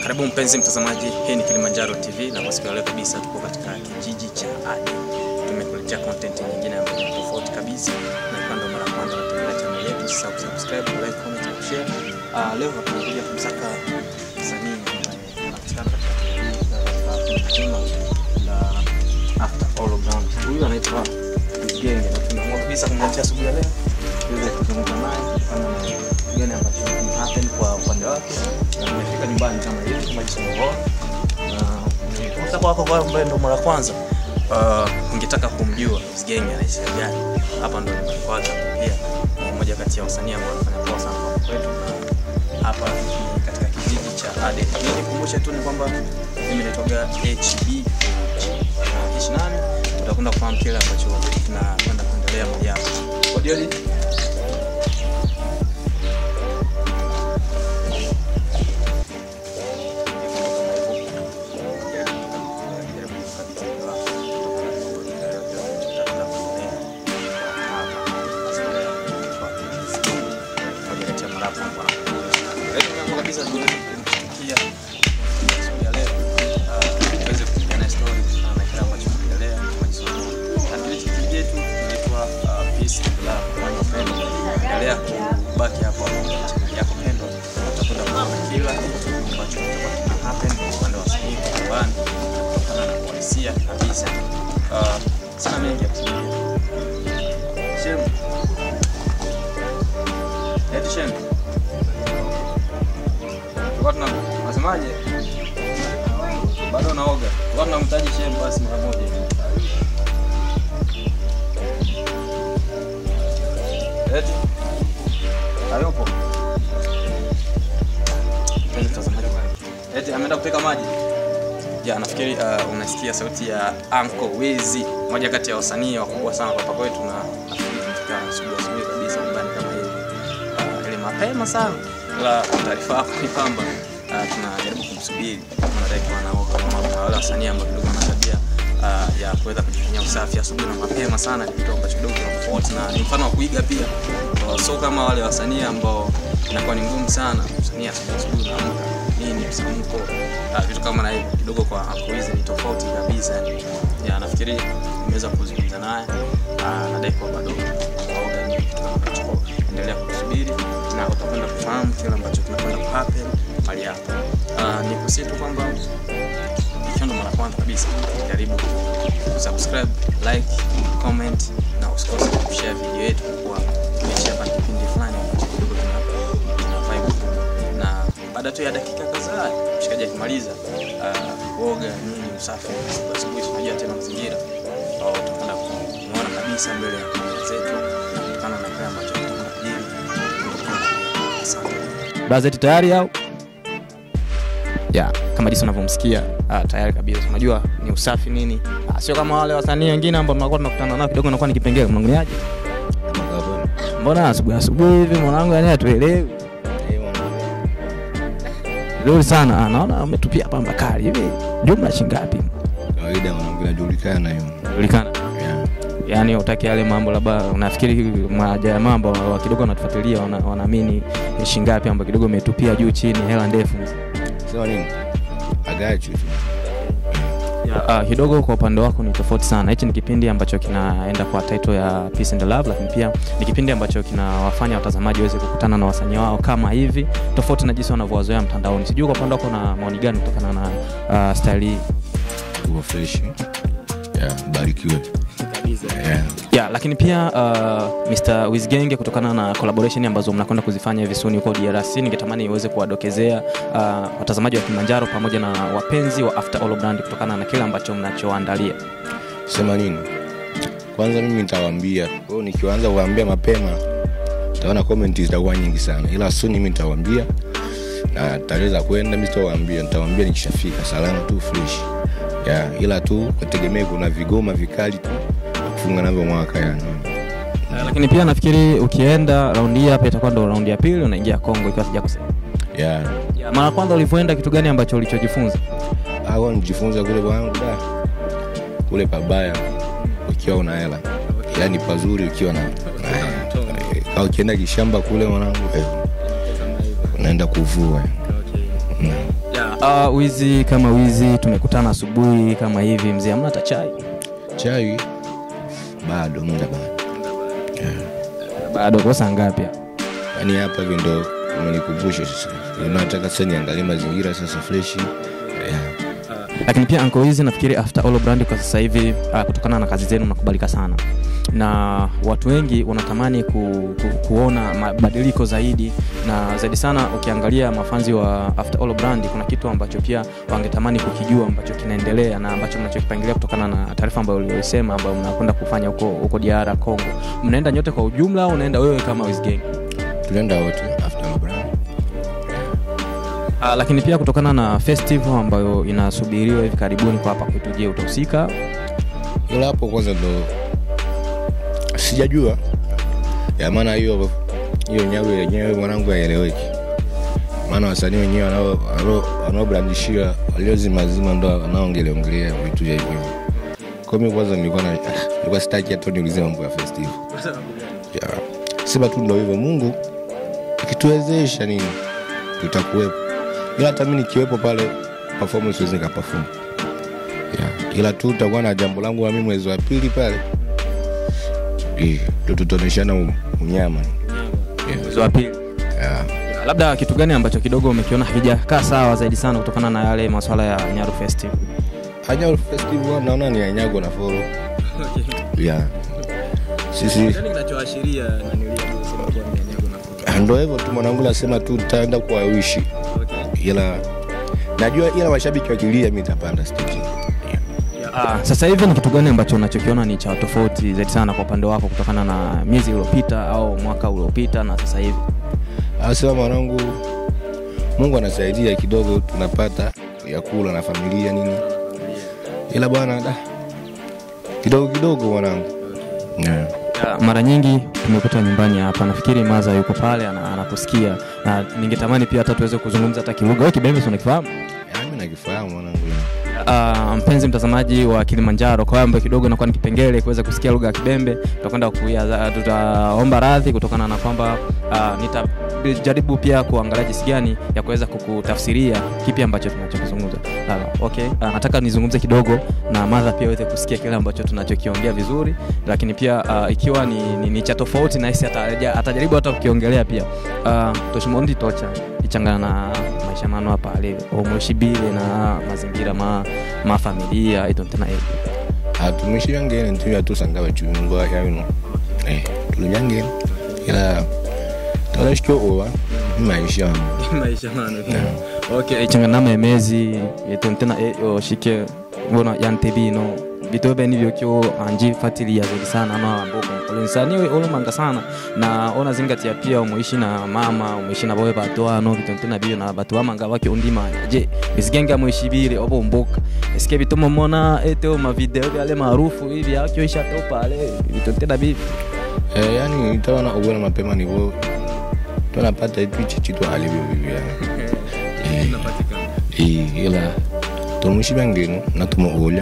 Karibu mpenzi mtazamaji, hii ni Kilimanjaro TV na kwa siku ya leo kabisa tuko katika kijiji cha Adi. Tumekuletea content nyingine ambayo ni tofauti kabisa, na kama ndo mara ya kwanza unatembelea channel yetu, usisahau kusubscribe, like, comment na share. Ah, leo tunakuja kumsaka msanii ambaye anapatikana katika katika jina la After All Ground. Huyu anaitwa Genge na tumeamua kabisa kumletea asubuhi ya leo tuweze kuzungumza naye kufanya na gani ambacho happen kwa upande wake na tumefika nyumbani kama hivi kama jinsi unavyoona na kutoka kwako kwa ambaye ndo mara kwanza uh, ungetaka kumjua Mzigenge anaishi gani hapa ndo nyumbani kwake pia ni mmoja kati ya wasanii ambao wanafanya poa sana kwa kwetu na hapa ni katika kijiji cha Ade. Mimi nikumbushe tu ni kwamba mimi naitwaga HB na kishi nami utakwenda kufahamu kile ambacho tunakwenda kuendelea moja hapo. Odioli endelea kubaki hapo channel yako pendwa, utakwenda kuona kila kitu ambacho kitakuwa kina happen kwa upande wa wasanii kwa nyumbani kutokana na uhalisia kabisa. Uh, sina mengi ya kusema. Shem. Eti Shem. Tulikuwa tuna unasemaje? Bado naoga. Tulikuwa tunamtaji Shem basi mara moja. Eti hayupo. Mpenzi mtazamaji, eti ameenda kupika maji. Ya, nafikiri uh, unasikia sauti ya Uncle Wizzy, moja kati ya wasanii wakubwa sana kwa hapa kwetu, na nafikiri tumefika asubuhi asubuhi kabisa nyumbani kama hivi uh, ile mapema sana. La taarifa yako ni kwamba uh, tunajaribu kumsubiri tunadai kuwa naoga kama kuna wale wasanii ambao kidogo wana tabia uh, ya kuweza kujifanyia usafi asubuhi na mapema sana, ni kitu ambacho kidogo kina tofauti na ni mfano wa kuiga pia. Uh, so kama wale wasanii ambao inakuwa ni ngumu sana msanii asubuhi asubuhi naamka nini msamko uh, vitu kama na hivyo kidogo kwa Uncle Wizzy ni tofauti kabisa. Ya, nafikiri nimeweza kuzungumza naye uh, nadai kuwa bado naoga nini kitu kama hicho. Endelea kusubiri na utakwenda kufahamu kile ambacho kinakwenda kuhappen mahali hapa. Uh, ni kusitu kwamba ikiwa ndo mara kwanza kabisa jaribu kusubscribe, like, comment na usikose kushare video yetu kwa kuishia hapa kipindi fulani ambacho kidogo kina kina vibe na baada tu ya dakika kadhaa mshikaji akimaliza uh, kuoga nini usafi asubuhi asubuhi, tunajua tena mazingira au utakwenda kumuona kabisa mbele ya kamera zetu na kutokana na kile ambacho tutakwenda kujiri. Asante. Bazeti tayari au? Ya, kama jinsi unavyomsikia ah, tayari kabisa. Unajua ni usafi nini? Ah, sio kama wale wasanii wengine ambao tunakuwa tunakutana nao kidogo nakuwa ni kipengele mwanangu Mbona asubuhi asubuhi hivi mwanangu yani hatuelewi. Nzuri sana. Ah, naona umetupia pamba kali hivi. Jumla shingapi? kawaida mwanangu inajulikana hiyo Julikana. yeah. Yaani utaki yale mambo labda unafikiri maja ya mambo wa kidogo wanatufuatilia wana- wanaamini ni shingapi ambayo kidogo umetupia juu chini hela ndefu. sema nini agachu tu Ya, uh, kidogo kwa upande wako ni tofauti sana. Hichi ni kipindi ambacho kinaenda kwa title ya Peace and Love, lakini pia ni kipindi ambacho kinawafanya watazamaji waweze kukutana na wasanii wao kama hivi, tofauti na jinsi wanavyowazoea mtandaoni. Sijui kwa upande wako na maoni gani kutokana na uh, style hii uko fresh yeah, barikiwe yeah. ya lakini pia uh, Mr. Wizgenge kutokana na collaboration ambazo mnakwenda kuzifanya hivi soon huko DRC, ningetamani iweze kuwadokezea uh, watazamaji wa Kilimanjaro pamoja na wapenzi wa After All Brand kutokana na kile ambacho mnachoandalia. sema nini kwanza mimi nitawaambia kwao nikianza kuwaambia mapema taona comment zitakuwa nyingi sana ila suni mimi nitawaambia na tarehe za kwenda mi sitawaambia nitawaambia nikishafika salama tu fresh yeah, ila tu wategemee kuna vigoma vikali tu kufunga navyo mwaka yani Uh, lakini pia nafikiri ukienda raundi hii hapa itakuwa ndo raundi ya pili unaingia Kongo ikiwa sijakosea. yeah. Ya, mara kwanza ulivyoenda kitu gani ambacho ulichojifunza? au nijifunza kule kwangu da kule pabaya ukiwa una hela yaani pazuri ukiwa na, na Ka ukienda kishamba kule mwanangu eh, unaenda kuvua mm. Ya, Uh, wizi kama wizi tumekutana asubuhi kama hivi mzee amna hata chai chai bado muda bado bado kosa ngapi hapa? yaani hapa hivi ndo umenikumbusha sasa nataka sasa niangalie mazingira sasa freshi yeah. lakini pia anko hizi nafikiri after all brand kwa sasa hivi uh, kutokana na kazi zenu mnakubalika sana na watu wengi wanatamani ku, ku, kuona mabadiliko zaidi na zaidi sana ukiangalia mafanzi wa after all brand kuna kitu ambacho pia wangetamani kukijua ambacho kinaendelea na ambacho mnachokipangilia kutokana na taarifa ambayo uliyosema ambayo mnakwenda kufanya huko huko DR Congo mnaenda nyote kwa ujumla au unaenda wewe kama Wizgang tunaenda wote after Abraham. Uh, lakini pia kutokana na festival ambayo inasubiriwa hivi karibuni kwa hapa kwetu, je, utahusika? ila hapo kwanza ndo sijajua ya maana hiyo hiyo nyago yenyewe mwanangu haieleweki maana wasanii wenyewe wanao- wanao- wanaobrandishiwa waliozimazima ndo wanaongeleongelea vitu vya hivyo hivyo kwa mi kwanza nilikuwa na ah, nilikuwa sitaki hata niulize mambo ya festival ya, sema tu ndo hivyo mungu akituwezesha nini tutakuwepo ila hata mi nikiwepo pale performance wezi nikaperform yeah. ila tu utakuwa na jambo langu la mimi mwezi wa pili pale Eh, ndo tutaoneshana u- unyama Yeah. Mwezi wa pili. Yeah. Labda kitu gani ambacho kidogo umekiona hakijakaa sawa zaidi sana kutokana na yale masuala ya Nyaru Festival? Anyago festival naona ni anyago na foro yeah. sisi kinachoashiria ndo hivyo tu mwanangu nasema tu taenda kuwawishi ila najua ila mashabiki wakilia mi tapanda stage Ah, sasa hivi ni kitu gani ambacho unachokiona ni cha tofauti zaidi sana kwa upande wako kutokana na miezi iliyopita au mwaka uliopita na sasa hivi? asema mwanangu mungu anasaidia kidogo tunapata ya kula na familia nini ila bwana da kidogo kidogo mwanangu yeah. Ya, mara nyingi tumekuta nyumbani hapa, nafikiri Maza yuko pale ana- anakusikia na ningetamani pia hata tuweze kuzungumza hata kilugha. Wewe Kibembe si unakifahamu? Ya, mi nakifahamu mwanangu Uh, mpenzi mtazamaji wa Kilimanjaro, kwa ambayo kidogo inakuwa ni kipengele kuweza kusikia lugha ya Kibembe, tutakwenda kuya, tutaomba radhi kutokana na kwamba uh, nitajaribu pia kuangalia jinsi gani ya kuweza kukutafsiria kipi ambacho tunachokizungumza. Uh, okay. Uh, nataka nizungumze kidogo na Madha pia aweze kusikia kile ambacho tunachokiongea vizuri, lakini pia uh, ikiwa ni, ni, ni cha tofauti na hisi ataja- atajaribu hata kukiongelea pia uh, toshimondi tocha ichangana na maisha mano hapa ale omushibile na mazingira ma mafamilia itontena atumishiyangene ntiyo atusanga bachungwa yabino eh tulibyangene ila tolashikyo owa maisha maisha mano okay ichangana na memezi itontena oshike bona yantebino bito beni byokyo anji fatilia zaidi sana ano amboko olensani olomanga sana na ona zingatia pia umuishi na mama umuishi na bawe bato ano bitontena biyo na batu amanga bake undimanya je bisigenge amuishibire obo mboka eske bitomo mona ete ma video byale maarufu hivi akyo isha to pale bitontena bibi eh yani itawana obona mapema nivo tunapata itu ichi chitu alivyo vivyo eh eh ila tumushibangeno natumoolya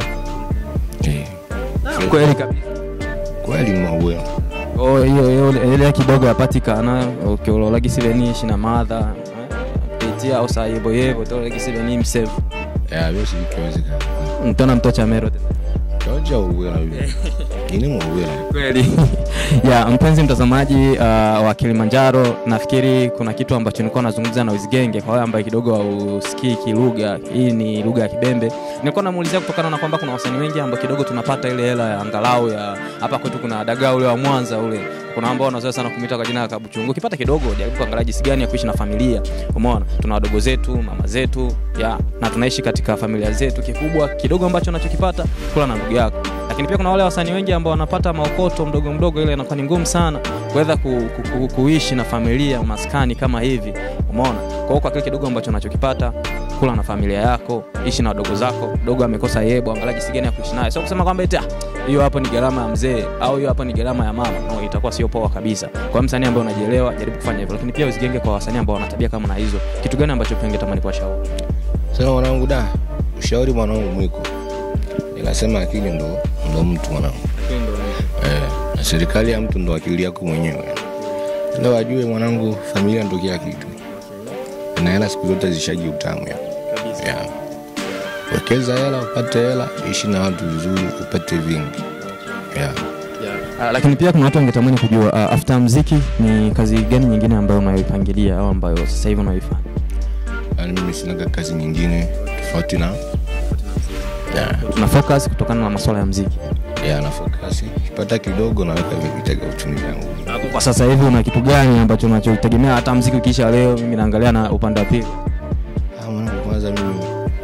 eh kweli kabisa kweli mauwe Oh, hiyo hiyo ile kidogo yapatikana ukiololagisiveniishi na madha eh, pitia osayeboyebo tolagisiveni msevu ya vyosi vikiwezekana ntona mtocha mero tena. toja uwela vivyo ini muuwela kweli ya mpenzi mtazamaji uh, wa kilimanjaro nafikiri kuna kitu ambacho nilikuwa nazungumza na wizigenge kwa wale ambaye kidogo hausikii kilugha hii ni lugha ya kibembe nilikuwa namuulizia kutokana na kwamba kuna wasanii wengi ambao kidogo tunapata ile hela ya angalau ya hapa kwetu kuna dagaa ule wa mwanza ule kuna ambao wanazoea sana kumita kwa jina la kabuchungu ukipata kidogo jaribu kuangalia jinsi gani ya kuishi na familia umeona tuna wadogo zetu mama zetu ya na tunaishi katika familia zetu kikubwa kidogo ambacho unachokipata kula na ndugu yako lakini pia kuna wale wasanii wengi ambao wanapata maokoto mdogo mdogo ile inakuwa ni ngumu sana kuweza ku, ku, ku, kuishi na familia maskani kama hivi umeona kwa hiyo kwa kile kidogo ambacho unachokipata kula na familia yako ishi na wadogo zako dogo amekosa yebo angalia jinsi gani ya kuishi naye sio kusema kwamba eti "Ah, hiyo hapo ni gharama ya mzee au hiyo hapo ni gharama ya mama no itakuwa sio poa kabisa kwa hiyo msanii ambaye unajielewa jaribu kufanya hivyo lakini pia usigenge kwa wasanii ambao wana tabia kama na hizo kitu gani ambacho pia ungetamani kuwashauri sema mwanangu da ushauri mwanangu mwiko nikasema akili ndo ndo mtu mwanangu eh, na serikali ya mtu ndo akili yako mwenyewe ila wajue mwanangu familia ndo kila kitu na hela siku zote zishaji utamu ya yeah. wekeza hela upate hela ishi na watu vizuri upate vingi yeah. Uh, lakini pia kuna watu wangetamani kujua uh, after mziki ni kazi gani nyingine ambayo unayoipangilia au ambayo sasa hivi unaoifanya yani mimi sinaga kazi nyingine tofauti na yeah. tuna focus kutokana na masuala ya mziki yeah, na fokasi kipata kidogo naweka vitega uchumi vyangu kwa sasa hivi una kitu gani ambacho unachotegemea hata mziki ukiisha leo mimi naangalia na upande wa pili Ah, mwanangu kwanza mimi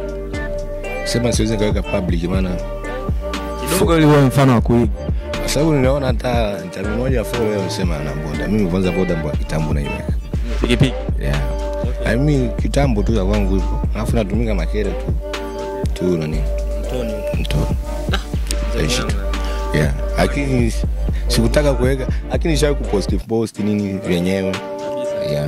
sema siwezi nikaweka public maana kidogo ili uwe mfano wa kuiga kwa sababu niliona hata chama moja fo leo sema na boda mimi kwanza boda mbwa kitambo naiweka pikipiki yeah. okay. mimi kitambo tu ya kwangu hivyo alafu natumika makere tu tu nani mto Aishi tu yeah lakini sikutaka kuweka lakini shai kuposti posti nini vyenyewe yeah.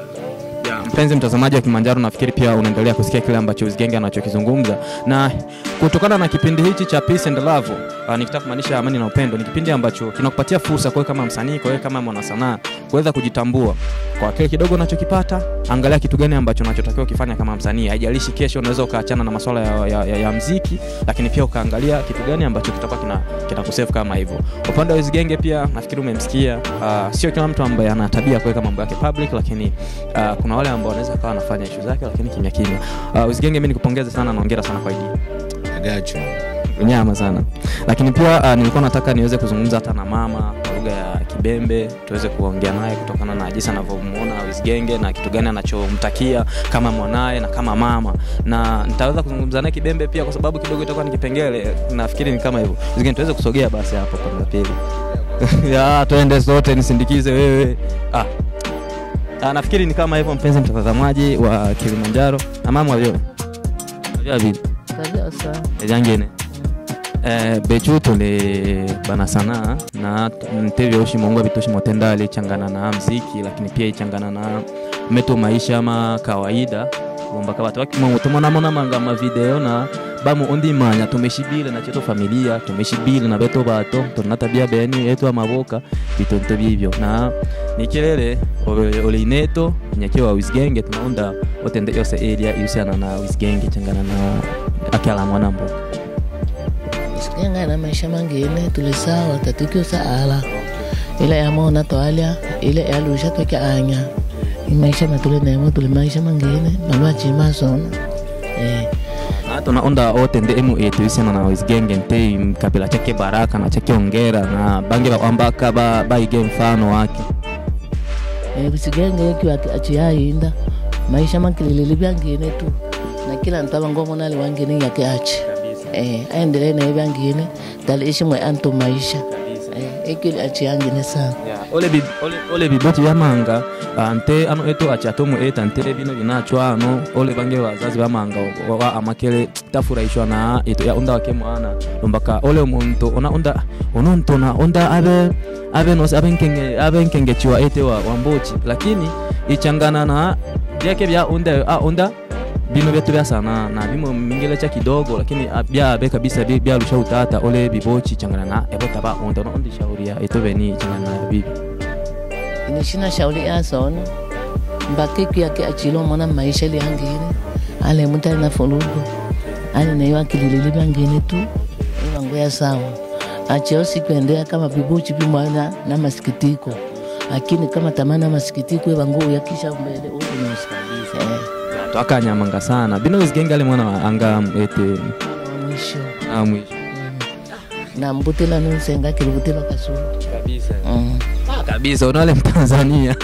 mpenzi mtazamaji wa Kilimanjaro, nafikiri pia unaendelea kusikia kile ambacho Uzigenge anachokizungumza, na kutokana na kipindi hichi cha Peace and Love, uh, nikitaka kumaanisha amani na upendo, ni kipindi ambacho kinakupatia fursa kwa wewe kama msanii, kwa wewe kama mwanasanaa kuweza kujitambua kwa kile kidogo unachokipata. Angalia kitu gani ambacho unachotakiwa kufanya kama msanii. Haijalishi kesho unaweza ukaachana na masuala ya, ya, ya, ya mziki, lakini pia ukaangalia kitu gani ambacho kitakuwa kina kinakusave kama hivyo. Upande wa Uzigenge pia nafikiri umemsikia, uh, sio kila mtu ambaye ana tabia ya kuweka mambo yake public, lakini uh, kuna wale ambao wanaweza kawa anafanya issue zake lakini kimya kimya. Uh, Uzigenge, mimi nikupongeze sana na hongera sana kwa idea agacho nyama sana lakini pia uh, nilikuwa nataka niweze kuzungumza hata na mama kwa lugha ya kibembe tuweze kuongea naye kutokana na jinsi anavyomuona Wizgenge na kitu gani anachomtakia kama mwanaye na kama mama na nitaweza kuzungumza naye kibembe pia kwa sababu kidogo itakuwa ni kipengele nafikiri ni kama hivyo Wizgenge tuweze kusogea basi hapo kwa pili ya twende sote nisindikize wewe ah. Ah, nafikiri ni kama hivyo mpenzi mtazamaji wa Kilimanjaro amama vyo vyo vile kabisa ejangene eh, bechu tole bana sana na ntevyo ushimongwa bitoshi motendali changana na mziki lakini pia ichangana na meto maisha ma kawaida lombaka batu bakimotomonamona manga mavideo na bamu undimanya tumeshibile na cheto familia tumeshibile na beto bato tuna tabia beni yetu amaboka bitonto bibyo na nikilele ole- oleineto nyakiwa wisgenge tunaunda otende yose area ihusiana na wisgenge changana na akala mwana mboka sikenga na maisha mangine tulisawa tatukio saala ile yamona twalya ile yalusha tweke anya imaisha matule nemo tuli maisha mangine malwachima sona eh. na tunaunda otende emu etu ihusiana na wisgenge nte kabila chake baraka na chake ongera na bange bakwambaka ba, baige mfano wake Eh, bisigenge yekiwa achiyayinda maisha makililili byangine tu na kila ntu abangomonali wangine yake achi eh, aendelee naye byangine dali ishimwe antu maisha eh, ekili achiyangine sana ole bi- ole- ole biboti byamanga ah, nte ano etu achi atomu eta nte bino binachwa ano ole bange bazazi bamanga wa- wa amakele tafurahishwa na etu ya unda wake mwana lombaka ole omuntu ona unda ono ntu na unda abe abe nos abe nkenge abe nkengechiwa ete wa, wa mbochi lakini ichangana na byake bya unda a unda bino byetu bya sana na bimo mingile cha kidogo lakini ah, byabe kabisa bi- byalusha utata ole bibochi changana na ebota ba unda ono undi shauria etu beni changana na bibi inishina shauli yasona mbakiki yake achilo mona maisha liangine ale muta na fulugo ale nayo akililili bangine tu iwangu ya sawa acheo sikuendea kama bibuchi bimwana na masikitiko lakini kama tamana masikitiko iwangu yakisha mbele unusa eh, twakanyamanga sana bino wizigenge ale mwana wa anga ete wa mwisho ah, mwisho na mbutila nunsenga kilibutila kasulu kabisa mm. kabisa unale mtanzania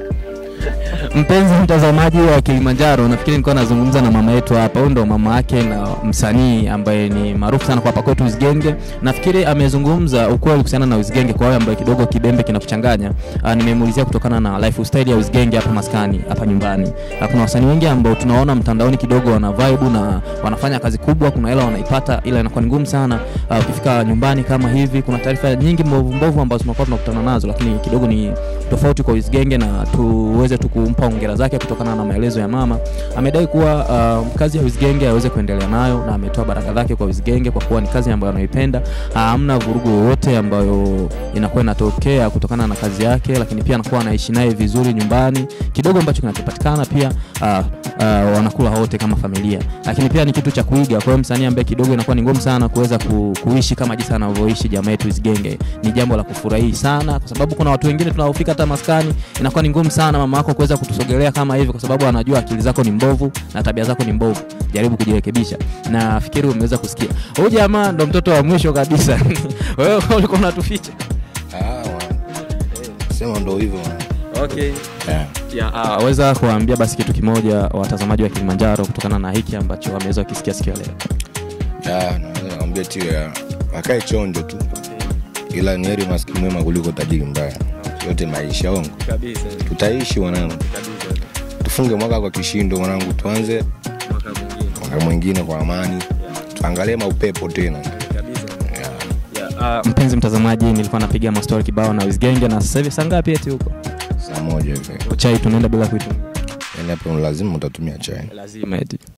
mpenzi mtazamaji wa kilimanjaro nafikiri nilikuwa nazungumza na mama yetu hapa huyu ndo mama yake na msanii ambaye ni maarufu sana kwa hapa kwetu uzigenge nafikiri amezungumza ukweli kuhusiana na uzigenge kwa wale ambaye kidogo kibembe kinakuchanganya uh, nimemuulizia kutokana na lifestyle ya uzigenge hapa maskani hapa nyumbani uh, kuna wasanii wengi ambao tunaona mtandaoni kidogo wana vibe na wanafanya kazi kubwa kuna hela wanaipata ila inakuwa ni ngumu sana uh, ukifika nyumbani kama hivi kuna taarifa nyingi mbovu mbovu ambazo tunakuwa tunakutana nazo lakini kidogo ni tofauti kwa uzigenge na tuweze tu kumpa kumpa hongera zake kutokana na maelezo ya mama. Amedai kuwa uh, kazi ya Wizgenge aweze kuendelea nayo na ametoa baraka zake kwa Wizgenge kwa kuwa ni kazi ambayo anaipenda. Hamna vurugu yoyote ambayo inakuwa inatokea kutokana na kazi yake, lakini pia anakuwa anaishi naye vizuri nyumbani. Kidogo ambacho kinachopatikana pia uh, uh, wanakula wote kama familia, lakini pia ni kitu cha kuiga. Kwa hiyo msanii ambaye kidogo inakuwa ni ngumu sana kuweza ku, kuishi kama jinsi anavyoishi jamaa yetu Wizgenge, ni jambo la kufurahi sana, kwa sababu kuna watu wengine tunaofika hata maskani inakuwa ni ngumu sana mama yako kuweza kutusogelea kama hivi, kwa sababu anajua akili zako ni mbovu na tabia zako ni mbovu. Jaribu kujirekebisha. Na fikiri umeweza kusikia, huyu jamaa ndo mtoto wa mwisho kabisa. Wewe ulikuwa unatuficha. Ah, wana. sema ndo hivyo wana. Okay. yeah. Ya, uh, weza kuwaambia basi kitu kimoja watazamaji wa Kilimanjaro kutokana na hiki ambacho wameweza kukisikia siku ya leo. Ya, naweza kwambia tu ya wakae chonjo tu ila ni heri maskini mwema kuliko tajiri mbaya yote maisha ongo Kabisa. tutaishi mwanangu Kabisa. tufunge mwaka kwa kishindo mwanangu tuanze Mwaka mwingine. mwaka mwingine kwa amani tuangalie maupepo tena Kabisa. Ya, Uh, mpenzi mtazamaji, nilikuwa napiga mastori kibao na Wizgenge na sasa hivi saa ngapi eti huko? saa moja hivi Chai tunaenda bila kuitumia. yani hapo lazima utatumia chai Lazima eti.